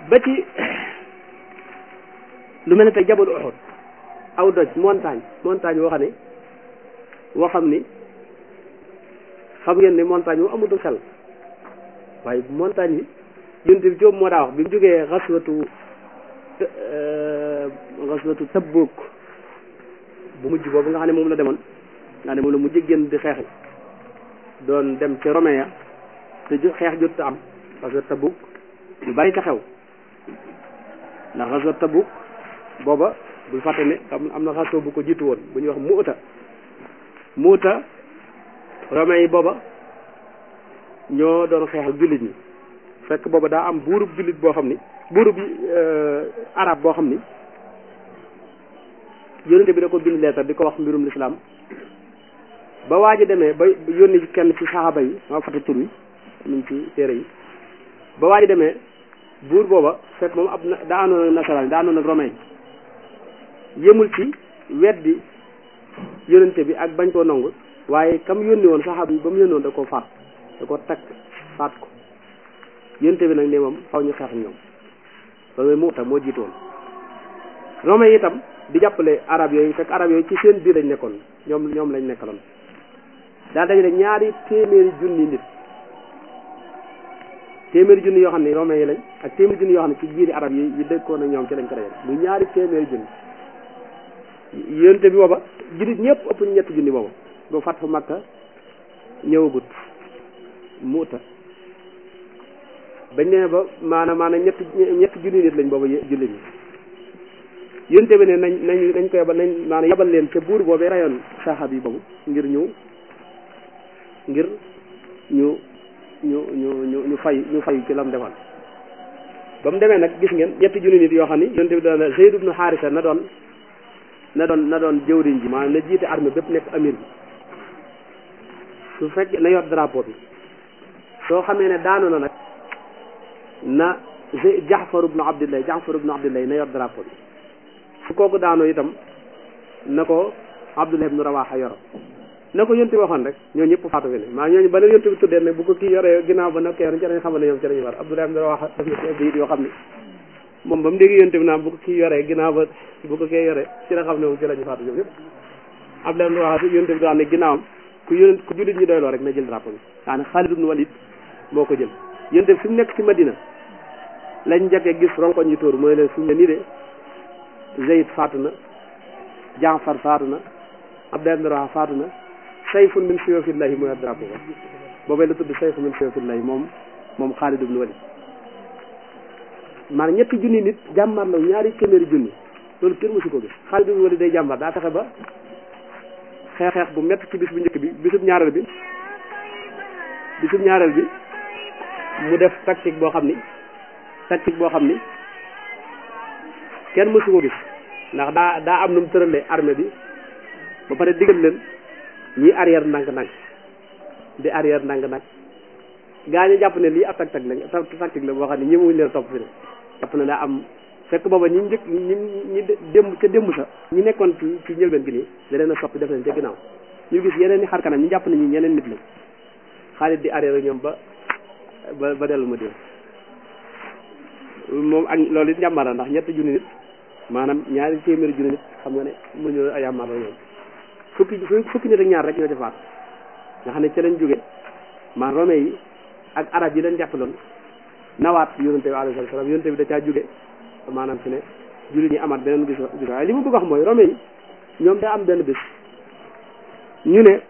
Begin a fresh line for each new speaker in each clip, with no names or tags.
ba ci lu mel ne tey jabalu Uhud aw doj montagne montagne woo xam ne woo xam ni xam ngeen ne montagne wu amutul xel waaye montagne yi yonent bi Jóob moo daa wax bi mu jógee xaswatu xaswatu Tabuk bu mujj boobu nga xam ne moom la demoon nga ne moom la mujj génn di xeexi doon dem ci Romain ya te xeex jot am parce que Tabuk lu bari ca xew ndax xaswatu Tabuk booba bul fàtte ne am na xasoo bu ko jiitu woon bu ñuy wax Muuta Muuta Romain yi booba ñoo doon xeexal jullit ñi fekk booba daa am buurub jullit boo xam ni buurub arab boo xam ni yónnente bi da ko bind leetar di ko wax mbirum lislaam ba waa ji demee ba yónni kenn ci saxaaba yi maa fàtte tur wi ñu ci téere yi ba waa ji demee buur booba fekk moom ab daa àndoon ak nasaraan daa àndoon ak romain yëmul ci weddi yónnente bi ak bañ koo nangu waaye kam yónni woon saxaaba yi ba mu yónni woon da koo faat da ko takk faat ko yónnente bi nag ne moom xaw ñu xeex ñoom loolu mooy Muuta moo jiitu woon romain itam di jàppale arab yooyu fekk arab yooyu ci seen biir lañ nekkoon ñoom ñoom lañ nekkaloon daal dajale ñaari téeméeri junni nit téeméeri junni yoo xam ne romain yi lañ ak téeméeri junni yoo xam ne ci biiri arab yi yi dëkkoon ak ñoom ci lañ ko dajale muy ñaari téeméeri junni yónnente bi booba jullit ñëpp ëpp ñu ñetti junni booba boo fat fa Makka ñëwagut Muuta bañ nee ba maanaam maanaam ñetti ñetti junni nit lañ booba jullit ñi yónnente bi ne nañ nañ nañ ko yabal nañ maanaam yabal leen ca buur boobee rayoon saxaab yi boobu ngir ñu ngir ñu ñu ñu ñu ñu fay ñu fay ci lam defal ba mu demee nag gis ngeen ñetti junni nit yoo xam ni yónnente bi doon Zayd ibnu Haarisa na doon na doon na doon jëwriñ ji maanaam na jiite armée bépp nekk amir bi su fekk na yor drapeau bi soo xamee ne daanu na nag na Jaafar ibnu Abdillah Jaafar ibnu Abdillah na yor drapeau bi su kooku daanoo itam na ko Abdullah ibnu Rawaha yor na ko yonti waxoon rek ñoo ñëpp faatu fi ne maa ñooñu ba leen yonti bi tuddee ne bu ko kii yoree ginnaaw ba nag kii ci lañ xamal ne ñoom ci lañu war Abdullah ibnu Rawaha def na ci bayit yoo xam ne moom ba mu dégg yonti bi naan bu ko kii yoree ginnaaw ba bu ko kee yoree ci la xam ne moom ci lañu faatu ñoom ñëpp Abdullah ibnu Rawaha yonti bi daan ne ginnaawam ku yónent ku jullit ñi doyloo rek na jël drapeau bi daane Xaalid ibnu Walid moo ko jël yonte bi fi mu nekk ci Madina lañ njëkkee gis ronkoñ ñu tóor mooy leen fi mu ne nii de Zayd faatu na Jaafar faatu na Abdullah ibn Rawaha faatu na sayfun min suyufillahi mooy drapeau ba boobee la tudd sayfun min suyufillahi moom moom Xaalid ibn Walid maanaam ñetti junni nit jàmbar la ñaari téeméeri junni loolu kenn mësu ko gis Xaalid ibn Walid day jàmbar daa fexe ba xeex xeex bu métti ci bis bu njëkk bi bisub ñaareel bi bisub ñaareel bi mu def tactique boo xam ni tactique boo xam ni kenn mësu ko gis ndax daa daa am nu mu tëralee armée bi ba pare digal leen ñuy arrière ndànk-ndànk di arrière ndànk-ndànk gaa ñu jàpp ne lii ab tactique lañ tactique la boo xam ne ñëwuñ leen topp fi ne jàpp ne daa am fekk booba ñi njëkk ñi ñi démb ca démb sa ñi nekkoon ci ci njëlbeen gi nii da leen a soppi def leen ca ginnaaw ñu gis yeneen i xar kanam ñu jàpp ne ñi ñeneen nit lañ Xaalid di arrière ñoom ba ba ba dellu ma dé moom ak loolu it njàmbaara ndax ñetti junni nit maanaam ñaari téeméeri junni nit xam nga ne mënuñu ay yàmbaar la ñoom fukki fukki nit ak ñaar rek ñoo ci faat nga xam ne ca lañ jóge man romain yi ak arab yi leen jàppaloon nawaat yonente bi alayhi salaam yonente bi da caa jóge maanaam fi ne jullit ñi amaat beneen gis gis waaye li mu bëgg wax mooy romain yi ñoom daa am benn bés ñu ne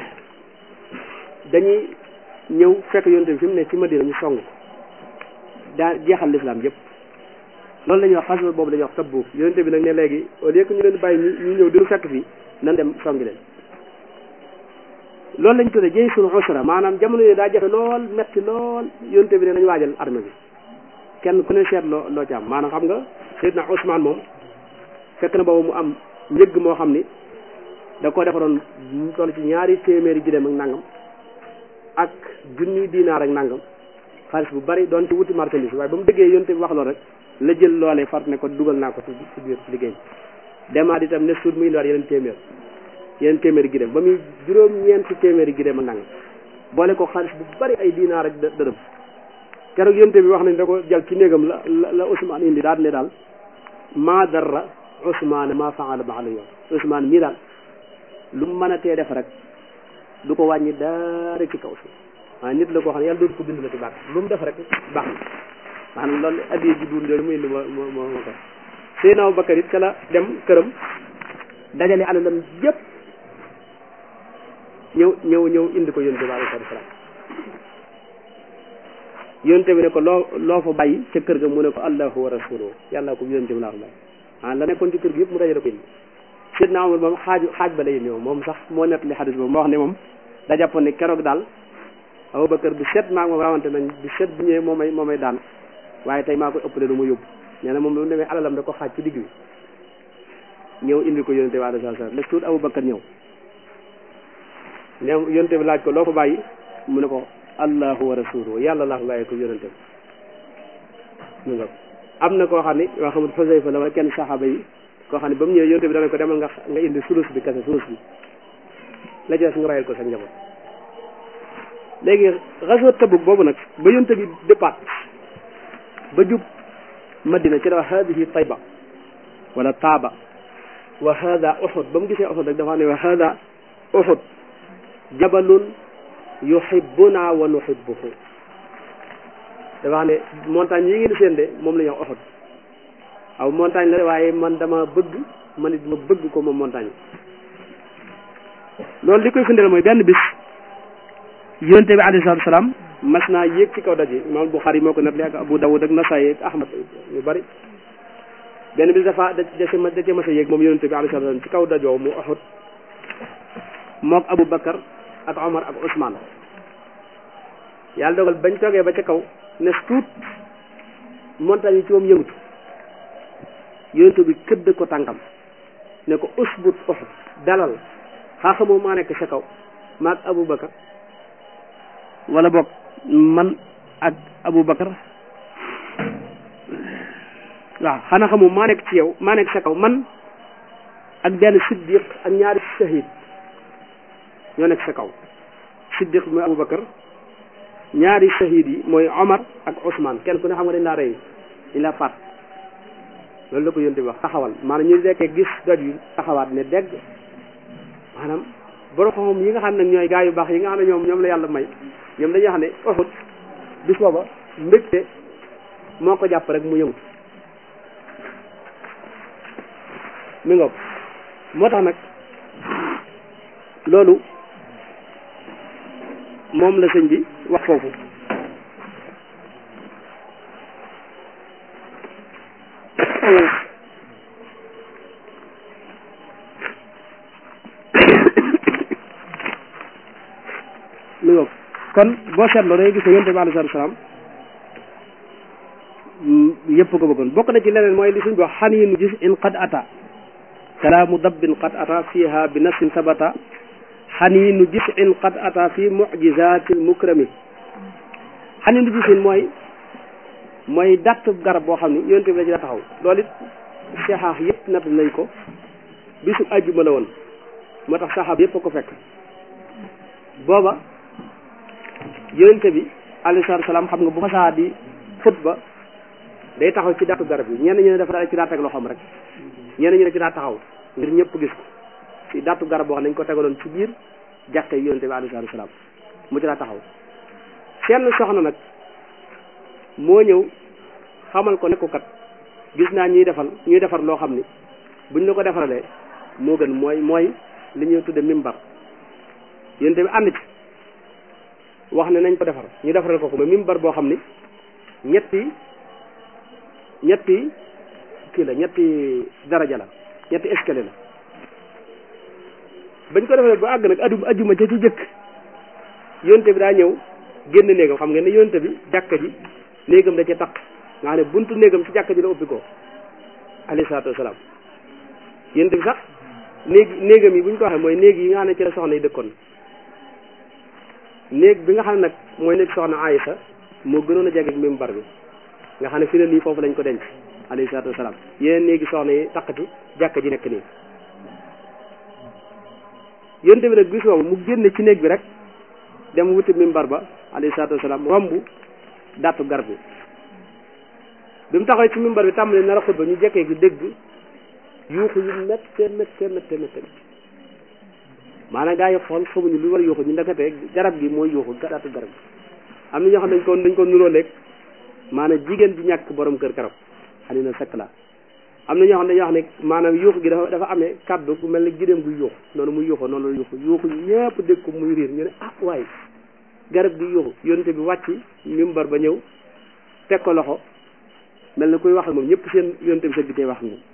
dañuy ñëw fekk yonente bi fi mu ne ci Madina ñu song ko daa jeexal lislaam yëpp loolu la ñuy wax xaswa boobu la ñuy wax Tabuk yonente bi nag ne léegi au lieu que ñu leen bàyyi ñu ñëw di lu fekk fii nan dem songi leen loolu lañ tuddee jëy sunu usra maanaam jamono yooyu daa jafe lool metti lool yonente bi ne nañu waajal armée bi kenn ku ne seet loo loo ci am maanaam xam nga Seydina Ousmane moom fekk na boobu mu am njëgg moo xam ni da ko defaroon mu toll ci ñaari téeméeri gileem ak nangam ak junni dinaar ak nangam xaalis bu bari doon ci wuti marchandise waaye ba mu déggee yonte bi wax loolu rek la jël loolee far ne ko dugal naa ko ci ci biir liggéey demaat itam ne suur muy indiwaat yeneen téeméer yeneen téeméeri gileem ba muy juróom-ñeenti téeméeri gileem ak nangam boole ko xaalis bu bari ay dinaar ak dërëm keroog yonte bi wax nañ da ko jël ci néegam la la la Ousmane indi daal ne daal maa darra Ousmane maa faala ba'da yoon Ousmane mii daal lu mu mën a tee def rek du ko wàññi dara ci kaw si waaye nit la koo xam ne yàlla dootu ko bind la ci baax lu mu def rek baax na maanaam loolu addiye ji duun loolu mu indi moo moo moo ko Seydina Abubakar it ca la dem këram dajale alalam yëpp ñëw ñëw ñëw indi ko yonte bi alayhi salaam yonte bi ne ko loo loo fa bàyyi ca kër ga mu ne ko allahu wa rasuluhu yàlla ko yonte bi laa ko bàyyi ah la nekkoon ci kër gi yëpp mu dajale ko indi Seydina Omar moom xaaju xaaj ba lay ñëw moom sax moo nettali xadis boobu moo wax ne moom da jàppoon ne keroog daal Abubakar bi set maa ngi moom rawante nañ bi set bu ñëwee moo may moo may daan waaye tey maa koy ëppale lu ma yóbbu nee na moom lu mu demee alalam da ko xaaj ci digg bi ñëw indi ko yonte bi alayhi salaam les tuut Abubakar ñëw ne yonte bi laaj ko loo ko bàyyi mu ne ko allahu wa rasuluhu yàlla laa ko bàyyi ko yonente bi mu nga am na koo xam ne yoo xamul Xusayfa la wala kenn saxaaba yi koo xam ne ba mu ñëwee yonte bi dana ko demal nga nga indi sulus bi kese sulus bi la jeex nga rayal ko sa njaboot léegi xaswa Tabuk boobu nag ba yonte bi départ ba jub Madina ci dafa hadihi Tayba wala Taaba wa hada Uhud ba mu gisee Uhud rek dafa ne wa hada Uhud jabalun yuhibbuna wa nuhibbuhu dafa xam ne montagne yi ngeen di seen de moom la ñuy wax Uhud aw montagne la waaye man dama bëgg man it ma bëgg ko moom montagne loolu li koy firndeel mooy benn bis yonte bi alayhi salaatu salaam mas naa yéeg ci kaw daj yi imaam Buxaari moo ko nettali ak Abu Dawud ak Nasaayi ak Ahmad yu bari benn bis dafa da da ma da cee mas a yéeg moom yonte bi alayhi salaatu salaam ci kaw dajoo mu Uhud mook Abu Bakar ak Omar ak Ousmane yàlla dogal bañ toogee ba ca kaw ne tuut montagne yi ci moom yëngutu yonte bi këdd ko tànkam ne ko usbut Uhud dalal xaa xamoo maa nekk sa kaw maag Abu Bakar wala boog man ak Abu Bakar waaw xanaa xamoo maa nekk ci yow maa nekk sa kaw man ak benn siddiq ak ñaari shahid ñoo nekk sa kaw siddiq bi mooy Abu Bakar ñaari shahid yi mooy Omar ak Ousmane kenn ku ne xam nga dañ laa rey dañ laa faat loolu la ko yonte bi wax taxawal maanaam ñu dekkee gis doj yi taxawaat ne dégg maanaam borom xam yi nga xam ne ñooy gaa yu baax yi nga xam ne ñoom ñoom la yàlla may ñoom dañuy wax ne Uhud bis booba mbégte moo ko jàpp rek mu yëngu mi ngoog moo tax nag loolu moom la sëñ bi wax foofu mi ngoog kon boo seetloo dangay gis ne yonte bi alayhi salaam yëpp ko bëggoon bokk na ci leneen mooy li suñ bi wax xaniinu gis in qad ata kalaamu dabbin qad ata fiha bi nafsin sabata xaniinu gis in qad ata fi mujizatil mukrami xaniinu gis in mooy mooy datt garab boo xam ni yonte bi la ci la taxaw loolu it saxaax yëpp natt nañ ko bisu àjjuma la woon moo tax saxaab yëpp a ko fekk booba yonente bi alayhi salaatu salaam xam nga bu fasaa di xutba day taxaw ci daatu garab yi ñenn ñu ne dafa daal ci daa teg loxoom rek ñenn ñu ne ci daa taxaw ngir ñëpp gis ko ci daatu garab boo xam ne dañ ko tegaloon ci biir jàkke yonente bi alayhi salaatu salaam mu ci daa taxaw seen soxna nag moo ñëw xamal ko ne ko kat gis naa ñuy defal ñuy defar loo xam ni buñ la ko defaralee moo gën mooy mooy li ñuy tudde mimbar yonente bi ànd ci wax ne nañ ko defar ñu defaral ko ko mais mimbar boo xam ni ñetti ñetti kii la ñetti daraja la ñetti escalier la bañ ko defaree ba àgg nag adu ajuma ca ci jëkk yonte bi daa ñëw génn néegam xam ngeen ne yonte bi jàkka ji néegam da ca taq nga xam ne buntu néegam ci jàkka ji la ubbi ko alayhi salaatu wasalaam yonte bi sax néeg néegam yi bu ñu ko waxee mooy néeg yi nga xam ne ci la soxna yi dëkkoon néeg bi nga xam ne nag mooy néeg soxna Aïsa moo gënoon a jege mimbar bi nga xam ne fi ne nii foofu lañ ko denc alayhi salaatu wasalaam yeneen néegi soxna yi taq ci jàkka ji nekk nii yonte bi nag bis boobu mu génne ci néeg bi rek dem wuti mimbar ba alayhi salaatu wasalaam romb dattu garab bi bi mu taxawee ci mimbar bi tàmbali nar a xutba ñu jekkee gi dégg yuuxu yu métte métte métte métte maanaam gaa yi xool xamuñu lu war a yuuxu ñu ndekete garab gi mooy yuuxu dattu garab gi am na ñoo xam dañ ko dañ ko nuroo léeg maanaam jigéen ji ñàkk borom kër karab xani na sekk la am na ñoo xam ne dañoo wax ne maanaam yuuxu gi dafa dafa amee kaddu bu mel ne gideem guy yuuxu noonu muy yuuxu noonu la yuuxu yuuxu ñëpp dégg ko muy riir ñu ne ah waaye garab gi yuuxu yonte bi wàcc mimbar ba ñëw teg ko loxo mel na kuy wax ak moom ñëpp seen yonte bi sa bitee wax ak moom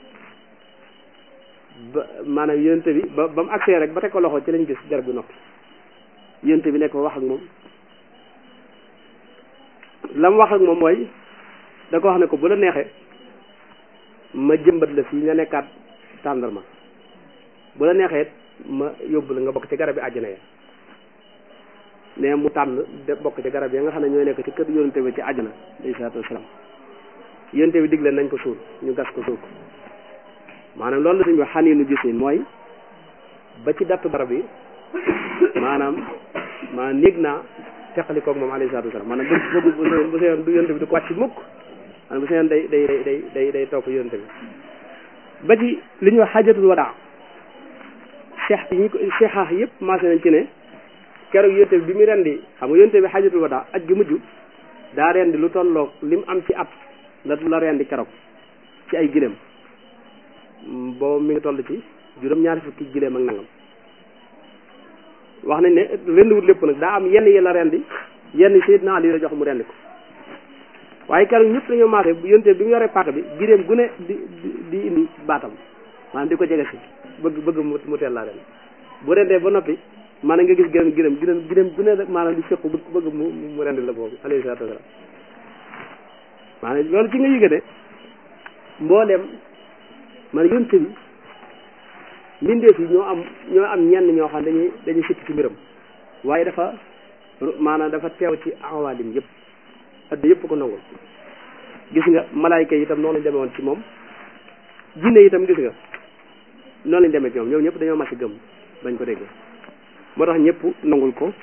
ba maanaam yonte bi ba ba mu agsee rek ba teg ko loxo ci lañ gis garab gi noppi yonte bi nekk ba wax ak moom la mu wax ak moom mooy da ko wax ne ko bu la neexee ma jëmbat la fii nga nekkaat tàndarma bu la neexee ma yóbbu la nga bokk ci garab yi àjjana ya ne mu tànn de bokk ci garab ya nga xam ne ñooy nekk ci kër yonente bi ci àjjana alayhi salaatu wasalaam yonente bi digle nañ ko suul ñu gas ko suul ko maanaam loolu la suñu wax xaniinu gis ni mooy ba ci dattu garab yi maanaam maanaam néeg naa teqali koog moom alayhi salaatu wasalaam maanaam bu bu bu bu seyoon du yonente bi du ko wàcc mukk maanaam bu seyoon day day day day day topp yonente bi ba ci li ñuy wax xajatul wadaa cheikh yi ñu ko cheikhaah yëpp maase nañ ci ne keroog yonente bi bi mu rendi xam nga yonente bi xajatul wadaa aj gi mujj daa rendi lu tolloog li mu am ci at la la rendi keroog ci ay gileem boobu mi ngi toll ci juróom-ñaari fukki gileem ak nangam wax nañ ne rendiwut lépp nag daa am yenn yi la rendi yenn Seydina Ali la jox mu rendi ko waaye keroog ñëpp dañoo maase yonte bi mu yoree paaka bi giréem gu ne di di indi baatam maanaam di ko jege si bëgg bëgg mu teel laa ren bu rendee ba noppi maanaam nga gis giréem giréem giréem giréem gu ne maanaam di fekku bëgg mu mu rendi la boobu alayhi salaatu wasalaam maanaam loolu ci nga yëge ne mbooleem man yonte bi mbindeef yi ñoo am ñoo am ñenn ñoo xam dañuy dañuy sikk ci mbiram waaye dafa maanaam dafa teew ci awaalim yëpp adda yëpp ko nangul gis nga malaayka yi itam noonu lañ demee woon ci moom jinne yi itam gis nga noonu lañ demee ci moom ñoom ñëpp dañoo màcc gëm bañ ko déggee moo tax ñëpp nangul ko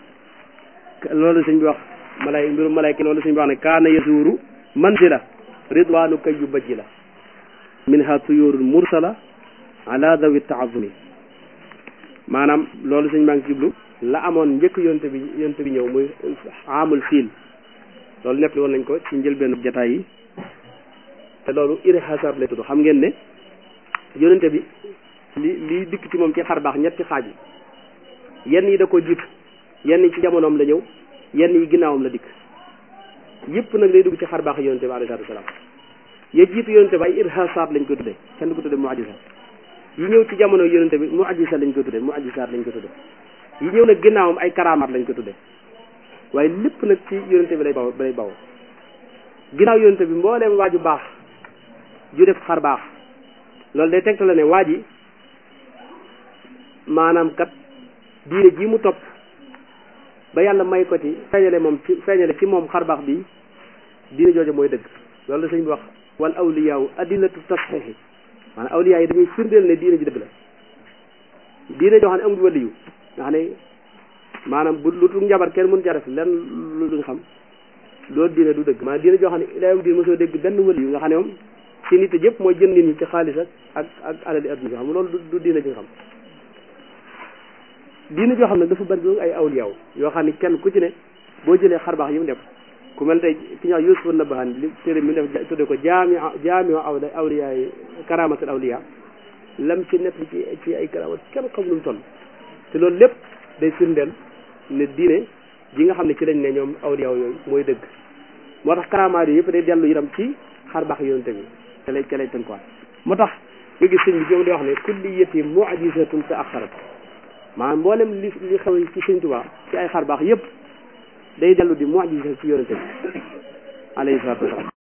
loolu sëñ bi wax malaay mbiru malaayka loolu sëñ bi wax ne kaana yasuuru manzila ridwaanu kay yu bajji la minha tuyurul mursala ala dawi taazumi maanaam loolu sëñ baa ngi jublu la amoon njëkk yonte bi yonte bi ñëw muy amul fiil loolu nepp li woon nañ ko ci njëlbeenu jataay yi te loolu irhasar lay tudd xam ngeen ne yonente bi li li dikk ci moom ci xar baax ñetti xaaj yi yenn yi da ko jiitu yenn yi ci jamonoom la ñëw yenn yi ginnaawam la dikk yëpp nag day dugg ci xar baax yonente bi alayhi salaatu wasalaam ya jiitu yonente bi ay irhasaat lañ ko tuddee kenn du ko tuddee mu'jiza yi ñëw ci jamono yonente bi mu'jiza lañ ko tuddee mu'jizaat lañ ko tuddee yi ñëw nag ginnaawam ay karamaat lañ ko tuddee waaye lépp nag ci yonente bi lay baw lay baw ginnaaw yonente bi mbooleem waaju baax ju def xar baax loolu day tegta la ne waa ji maanaam kat diine ji mu topp ba yàlla may ko ci feeñale moom ci feeñale ci moom xar baax bi diine jooju mooy dëgg loolu la sëñ bi wax wal awliyaaw adillatu tasxiixi maanaam awliyaa yi dañuy firndeel ne diine ji dëgg la diine joo xam ne amul waliyu nga xam ne maanaam bu lu tul njabar kenn mën ca def lenn lu duñ xam loolu diine du dëgg maanaam diine joo xam ne ilayam diine mosoo dégg benn waliyu nga xam ne moom si nit yëpp mooy jënd nit ñi ci xaalis ak ak ak alali adduna bi xam loolu du diine ji nga xam diine joo xam ne dafa bari ay awliyaaw yoo xam ne kenn ku ci ne boo jëlee xar baax yi mu def ku mel tey ki ñuy wax Yuusuf Nabahan li téere mi def tudde ko jaami jaami awla awliyaa yi karamatul awliya lam ci nekk ci ci ay karamat kenn xam lu mu toll te loolu lépp day firndeel ne diine ji nga xam ne ci lañ ne ñoom awliyaaw yooyu mooy dëgg moo tax karamaat yi yëpp day dellu itam ci xar baax yonente bi te lay te lay tënkuwaat moo tax nga gis sëñ bi jom di wax ne kulliyati mu'jizatun ta axarat maanaam mboolem li li xew ci sëñ Tuubaa ci ay xar baax yëpp day dellu di mu'jiza ci yonente bi alayhi salaatu wasalaam